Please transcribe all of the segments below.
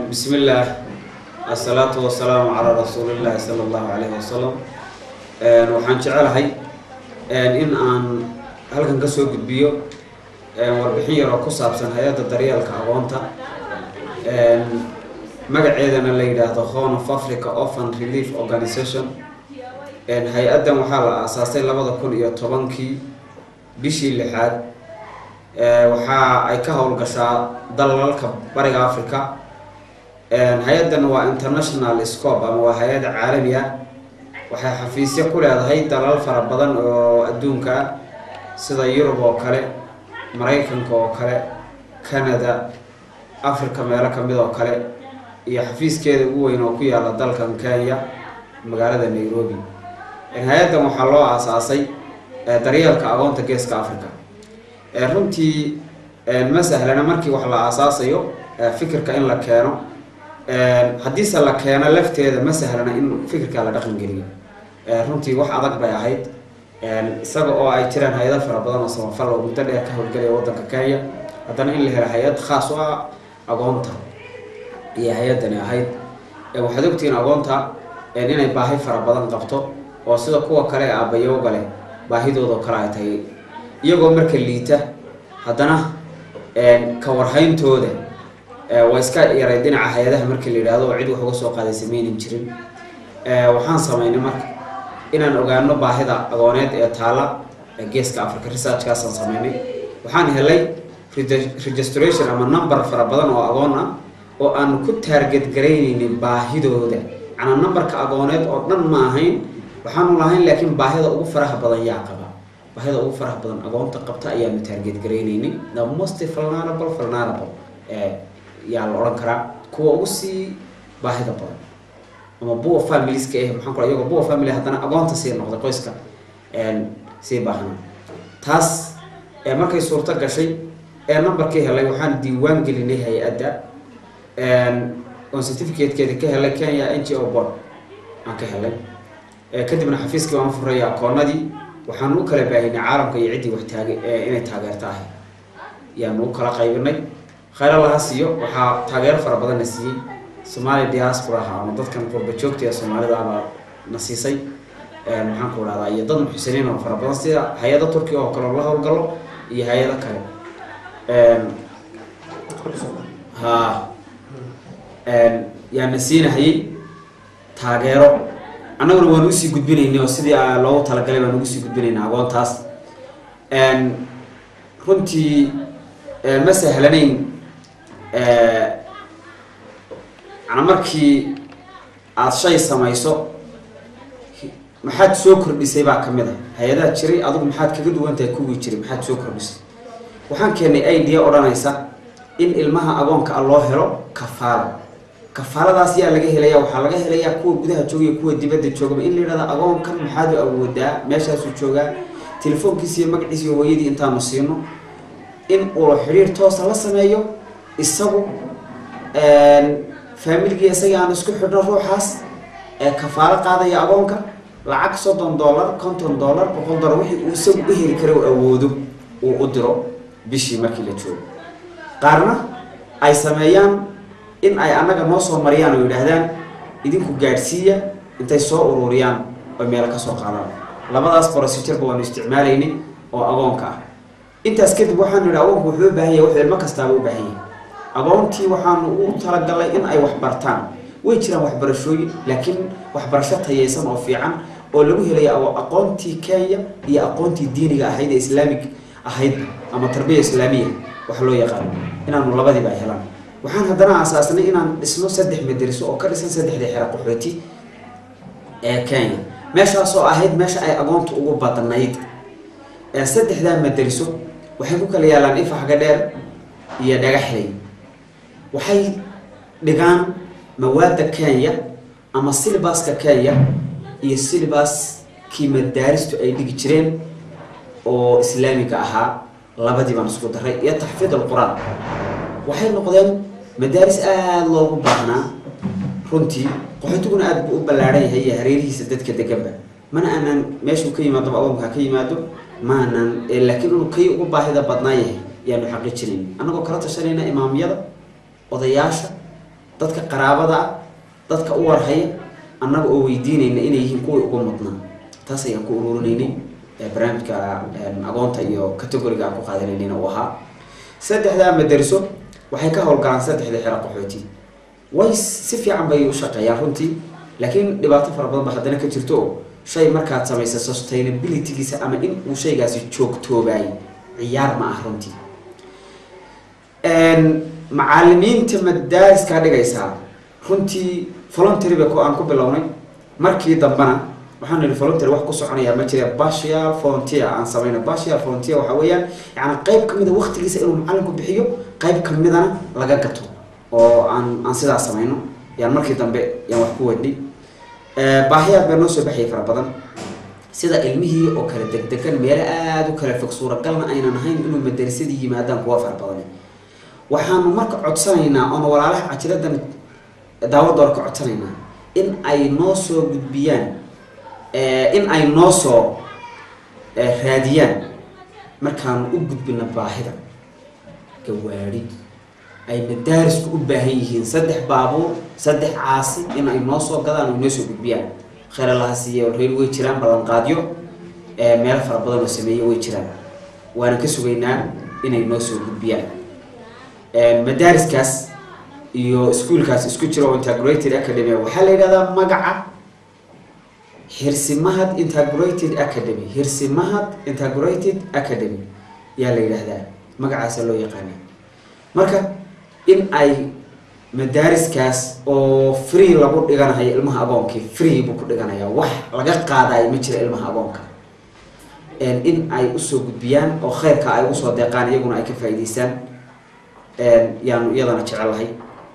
بسم الله الصلاة والسلام على رسول الله صلى الله عليه وسلم waxaan jecelahay in aan halkan kasoo gudbiyo warbixin yar oo ku saabsan hay-adda daryeelka aqoonta magaceedana la yidhaahdo horn of africa orphan relief organization hay-addan waxaa la aasaasay labada kun iyo tobankii bishii lixaad waxa ay ka howlgashaa dalalka bariga africa hay-addan waa international scope ama waa hay-ad caalami ah waxay xafiisyo ku leedahay dalal fara badan oo adduunka ah sida yurub oo kale maraykanka oo kale canada africa meelo kamid oo kale iyo xafiiskeeda ugu weyn oo ku yaala dalkan kenya magaalada nairobi hay-addan waxaa loo aasaasay daryeelka aqoonta geeska africa runtii ma sahlana markii wax la aasaasayo fikirka in la keeno haddiise la keeno lafteeda ma sahlana in fikirka la dhaqan geliyo runtii wax adag bay ahayd isaga oo ay jiraan hay-ado fara badan oo samafal oo muddo dheer ka howlgelaya waddanka kenya haddana in la helo hay-ad khaas u ah aqoonta iyo hay-addani ahayd waxaad ogtihiin aqoonta inay baahi fara badan qabto oo sida kuwa kale ee aabayooga leh baahidoodao kale ay tahay iyagoo marka liita haddana ka warhayntooda waa iska yaray dhinaca hay-adaha markii la yidhaahdo oo cid wax uga soo qaaday sameynan jirin waxaan sameynay marka inaan ogaano baahida aqooneed ee taala geeska africa researchkaasaan sameynay waxaan helay registration ama number fara badan oo aqoon ah oo aan ku taarget garaynaynin baahidooda macnaa numberka aqooneed oo dhan ma ahayn waxaanu lahayn laakiin baahida ugu faraha badan yaa qaba baahida ugu faraha badan aqoonta qabta ayaanu taarget garaynaynay the most vulnerable vulnerable yaa la odhan karaa kuwa ugu sii baahida badan ama buwa familieska eh maxaan kula iyagoo buwa family haddana aqoonta sii noqday qoyska sii baahna taas markay suurto gashay ee numberkii helay waxaan diiwaan gelinay hay-adda oon certificatekeeda ka helay kenya n g o board aan ka helay kadibna xafiiskii waan furaya akoonadii waxaanu u kala baahinay caalamka iyo ciddii wax taage inay taageerto ahay yaanu u kala qaybinay khayra laha siiyo waxaa taageero fara badan na siiyey somalia diasporaha ama dadkan qurba joogta ee soomaalida abaa na siisay maxaan ku dhahdaa iyo dad muxsiniin oo fara badan sida hay-ado turkiya oo kale oo la howlgalo iyo hay-ado kale ha yaana siinahayay taageero annaguna waan usii gudbinaynay oo sidii loogu talagalay baan ugu sii gudbinaynaa aqoontaas runtii ma sahlanayn mana markii aada shay samayso maxaad soo kordhisay baa kamid a hay-adaha jiray adigu maxaad kaga duwan tahay kuwii jiray maxaad soo kordhisay waxaan keenay idea odhanaysa in ilmaha agoonka a loo helo kafaalo kafaaladaas yaa laga helaya waxaa laga helayaa kuwa gudaha joogaya kuwa dibadda joogaba in la yidhahda agoonkan maxaad u awoodaa meeshaasuu joogaa telefoonkiisa iyo magaciisa iyo hooyadii intaanu siino in uu xidhiir toosa la sameeyo isagu faamiligii isagii aan isku xidhno ruuxaas ee kafaalo qaadaya agoonka lacag soddon dollar konton dollar boqol dollar wixii uu isagu u heli kara u awoodo uu u diro bishii markii la joogo qaarna ay sameeyaan in ay annaga noo soo mariyaan oo yidhaahdaan idinku gaadhsiiya intay soo ururiyaan oy meelo kasoo qaadaan labadaas procedureba waanu isticmaalaynay oo agoonka ah intaas kadib waxaanu yidhi agoonku wuxuu u baahan yahay wuxuu ilmo kastaaba u baahan yahay agoontii waxaanu u talagalay in ay wax bartaan way jiraan waxbarashooyin laakiin waxbarasho tayeysan oo fiican oo lagu helaya aqoontii kenya iyo aqoontii diiniga ahayd ee islaamig ahayd ama tarbiya islaamiya wax loo yaqaano inaanu labadiiba ay helaan waxaan haddana aasaasnay inaan dhisno saddex madariso oo ka dhisan saddexdii xero qaxooti ee kenya meeshaasoo ahayd meesha ay agoonta ugu badnayd saddexdaa madariso waxay ku kala yaalaan ifaxga dheer iyo dhagaxley waxay dhigaan mawaadda kenya ama silibaska kenya iyo silibaskii madaaristu ay dhigi jireen oo islaamiga ahaa labadii baan isku daray iyo taxfiid alqur-aan waxay noqdeen madaaris aada loogu baahnaa runtii qaxootiguna aada buu u ballaadhan yahay iyo hareerihiisa dadka deganba mana aanan meeshuu ka yimaado agoonka ha ka yimaado maanan laakiin inuu kay ugu baahida badnaa yahay yaanu xaqiijinayn annagoo kala tashanayna imaamyada odayaasha dadka qaraabada ah dadka u warhaya annaga oo weydiinayna inay yihiin kuwii ugu mudnaa taas ayaan ku ururinaynay barnaamijka agoonta iyo categoriga aan ku qaadanaynayna uu ahaa saddexdaa madariso waxay ka howlgalaan saddexda xero qaxooti way si fiican bay u shaqeeyaan runtii laakiin dhibaato fara badan ba haddana ka jirto oo shay markaad samaysa sustainabilitygiisa ama in uu shaygaasi joogtoobaay ciyaar ma ah runtii macaalimiinta madaariska dhigaysaa runtii voluntary ba aan ku bilownay markii dambena waxaan nihi voluntary wax ku soconaya ma jira partial volunteer aan samayno partial volunteer waxa weeyaan yani qayb kamida waktigiisa inuu macalinku bixiyo qayb kamidana laga gato oo aan aan sidaas samayno yaan markii dambe yaan wax ku wadnay baahiyaad baa noo soo baxayay fara badan sida ilmihii oo kale degdegan meelo aada u kala fog suuragalna aynan ahayn inuu madarisadii yimaadaan kuwa fara badan waxaanu marka codsanaynaa oona walaalaha cajiradan daawadoor ka codsanaynaa in ay noo soo gudbiyaan in ay noo soo raadiyaan markaanu u gudbino baahida gawaadi ay madaarisku u baahan yihiin saddex baabuur saddex caasi in ay noo soo gadaan ay noo soo gudbiyaan kheeralahaasiiyo reer way jiraan ballanqaadyo meelo fara badan oo sameeye way jiraan waana ka sugaynaa inay noo soo gudbiyaan madaariskaas iyo iskuolkaas isku jira oo integrated academy waxaa la yidhahdaa magaca hirsimahad integrated academy hirsimahad integrated academy yaa la yidhaahdaa magacaasa loo yaqaana marka in ay madaariskaas oo free lagu dhiganayo ilmaha agoonkii free buu ku dhiganayaa wax laga qaadayo ma jira ilmaha agoonka in ay usoo gudbiyaan oo kheyrka ay usoo deeqaan iyaguna ay ka faa'iideystaan yaanu iyadana jecelahay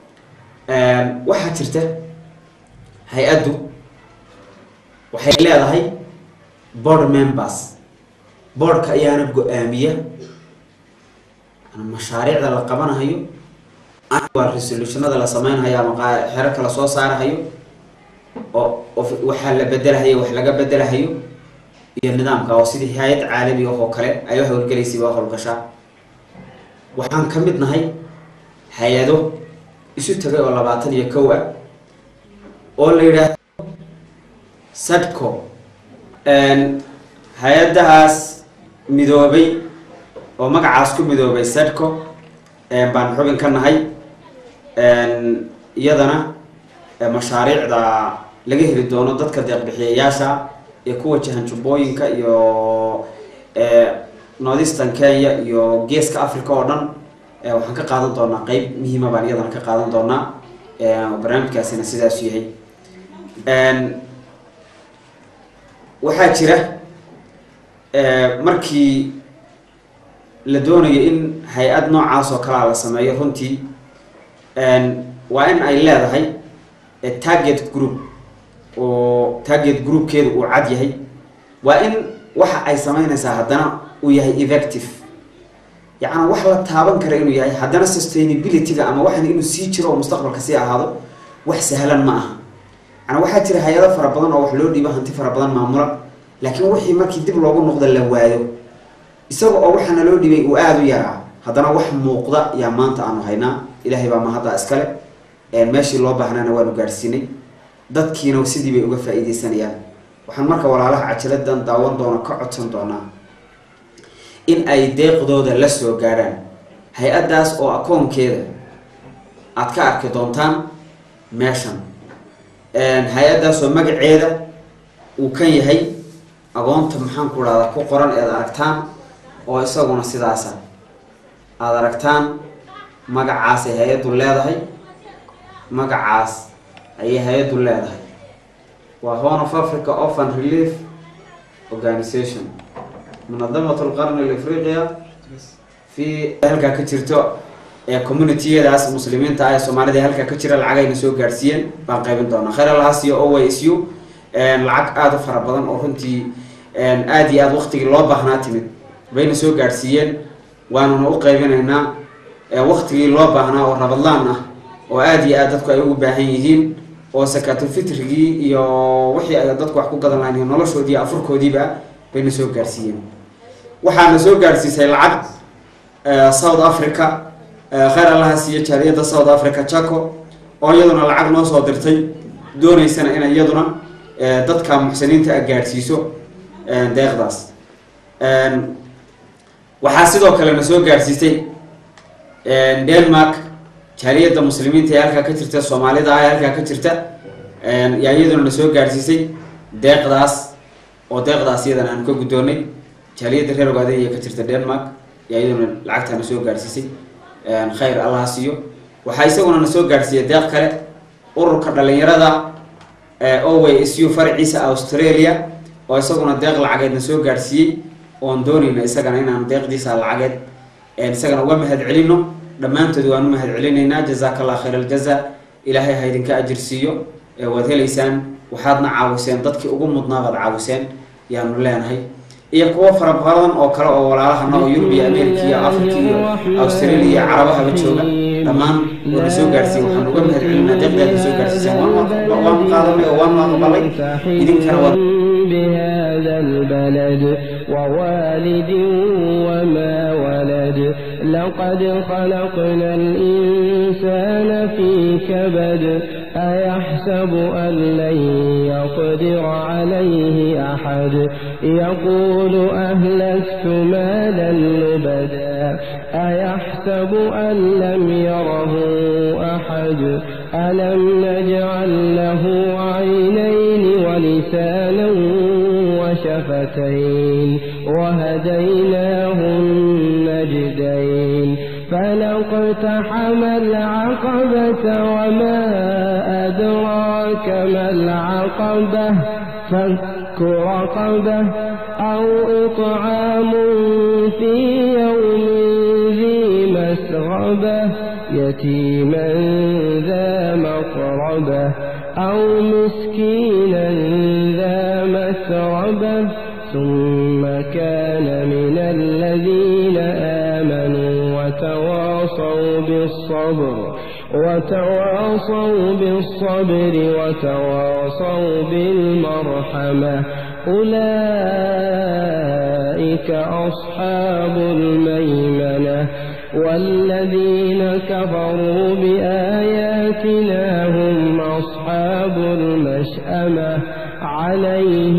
waxaa jirta hay-addu waxay leedahay board members boardka ayaana go-aamiya mashaariicda la qabanahayo waa resolutionada la sameynhayo ama xero kala soo saarahayo oo waxaa la bedelahayo wax laga bedelahayo iyo nidaamka oo sidii hay-ad caalami ah oo kale ay wax howlgelaysay waa howlgashaa waxaan ka mid nahay hay-ado isu tagay oo labaatan iyo kow ah oo la yidhaahdo sadco hay-adahaas midoobay oo magacaas ku midoobay sadco baan xubin ka nahay iyadana mashaariicda laga heli doono dadka deeqbixiyayaasha ee ku wajahan jubbooyinka iyo northeastern kenya iyo geeska africa oo dhan waxaan ka qaadan doonaa qeyb muhiima baan iyadana ka qaadan doonaa barnaamijkaasina sidaasu yahay waxaa jira markii la doonayo in hay-ad noocaas oo kalea la sameeyo runtii waa in ay leedahay target group oo target groupkeedu uu cad yahay waa in waxa ay sameynaysaa haddana uu yahay effective yacnaa wax la taaban kara inuu yahay haddana sustainability-ga ama waxan inuu sii jiro oo mustaqbalka sii ahaado wax sahlan ma aha yanaa waxaa jira hay-ado fara badan oo wax loo dhiibo hanti fara badan maamula laakiin wixii markii dib loogu noqdo la waayo isaga oo waxaana loo dhibay uu aada u yaraa haddana wax muuqda yaa maanta aanu haynaa ilaahay baa mahadda iskale meeshii loo baahnana waanu gaadhsiinay dadkiina sidii bay uga faa-iideysanayaan waxaan marka walaalaha cajaladan daawan doona ka codsan doonaa in ay deeqdooda la soo gaadhaan hay-addaas oo akoonkeeda aada ka arki doontaan meeshan hay-addaas oo magaceeda uu kan yahay agoonta maxaan ku dhahdaa ku qoran eed aragtaan oo isaguna sidaasa aada aragtaan magacaasay hay-addu leedahay magacaas ayay hay-addu leedahay waa horn of africa open relief organization munadamat lqarni alafriqiya fi halkaa ka jirto ee communitiyadaas muslimiinta ah ee soomaalida halkaa ka jira lacagayna soo gaadhsiiyeen baan qaybin doonaa khayr allahaas iyo o y s u lacag aada u fara badan oo runtii aada iyo aada waktigii loo baahnaa timid bayna soo gaadhsiiyeen waanuna u qaybinaynaa waktigii loo baahnaa oo rabadlaan ah oo aada iyo aad dadku ay ugu baahan yihiin oo sakaatulfitrigii iyo wixii ay dadku wax ku gadan lahayn iyo noloshoodii iyo afurkoodiiba bayna soo gaadhsiiyeen waxaana soo gaadhsiisay lacag south africa khayr allaha siiyo jaaliyadda south africa jaco oo iyaduna lacag noo soo dirtay dooneysana inay iyaduna dadka muxsiniinta a gaadhsiiso deeqdaas waxaa sidoo kale na soo gaadhsiisay denmark jaaliyadda muslimiinta ee halkaa ka jirta soomaalida ah ee halkaa ka jirta yaa iyaduna na soo gaadhsiisay deeqdaas oo deeqdaas iyadana aanu ka guddoonnay jaaliyadda reer ogaadaya ka jirta denmark yaa iyaduna lacagtaa na soo gaadhsiisay khayr allah siiyo waxaa isaguna na soo gaadhsiiyay deeq kale ururka dhalinyarada owa su faraciisa australia oo isaguna deeq lacageed na soo gaadhsiiyey oon doonayna isagana inaan deeqdiisa lacageed isagana uga mahad celino dhammaantood waan u mahad celinaynaa jazaaka allah khayr aljaza ilaahay ha idinka ajir siiyo waad helaysaan waxaadna caawiseen dadkii ugu mudnaa baad caawiseen yaanu leenahay iyo kuwo fara badan oo kale oo walaalahana oo yurub iyo america iyo africa iyo australia iyo carabahaba jooga dhammaan waana soo gaadhsiiye waxaan uga mahad celinaa deeqdaadna soo gaadhsiiseen waanu qaadanay oo waanu aqbalay idinkana waad بهذا البلد ووالد وما ولد لقد خلقنا الإنسان في كبد أيحسب أن لن يقدر عليه أحد يقول أهلكت مالا لبدا أيحسب أن لم يره أحد ألم نجعل له عينين ولسانا وشفتين وهديناه النجدين فلاقتحم العقبة وما أدراك ما العقبة فك رقبة أو إطعام في يوم ذي مسغبة يتيما ذا مقربة أو مسكينا ذا مسربة ثم كان من الذين آمنوا وتواصوا بالصبر وتواصوا بالصبر وتواصوا بالمرحمة أولئك أصحاب الميمنة والذين كفروا بآياتنا هم أصحاب المشأمة عليهم